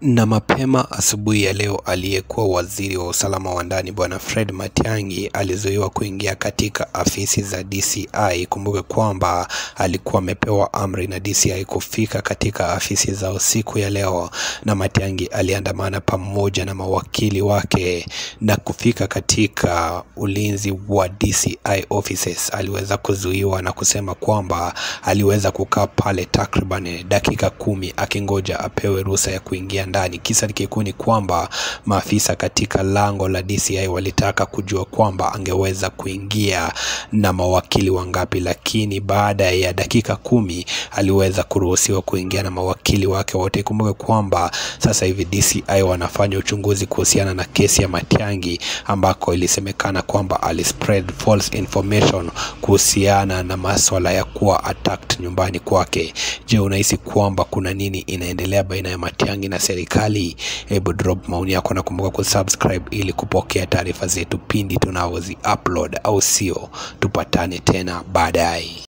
Na mapema asubuhi ya leo aliyekuwa waziri wa usalama wa ndani bwana Fred Matiang'i alizuiwa kuingia katika afisi za DCI. Kumbuke kwamba alikuwa amepewa amri na DCI kufika katika afisi zao siku ya leo, na Matiang'i aliandamana pamoja na mawakili wake na kufika katika ulinzi wa DCI offices. Aliweza kuzuiwa na kusema kwamba aliweza kukaa pale takriban dakika kumi akingoja apewe ruhusa ya kuingia ndani. Kisa kikuu ni kwamba maafisa katika lango la DCI walitaka kujua kwamba angeweza kuingia na mawakili wangapi, lakini baada ya dakika kumi aliweza kuruhusiwa kuingia na mawakili wake wote. Ikumbuke kwamba sasa hivi DCI wanafanya uchunguzi kuhusiana na kesi ya Matiang'i ambako ilisemekana kwamba alispread false information kuhusiana na maswala ya kuwa attacked nyumbani kwake. Je, unahisi kwamba kuna nini inaendelea baina ya Matiang'i na serikali? Hebu drop maoni yako na kumbuka kusubscribe ili kupokea taarifa zetu pindi tunaozi upload, au sio? Tupatane tena baadaye.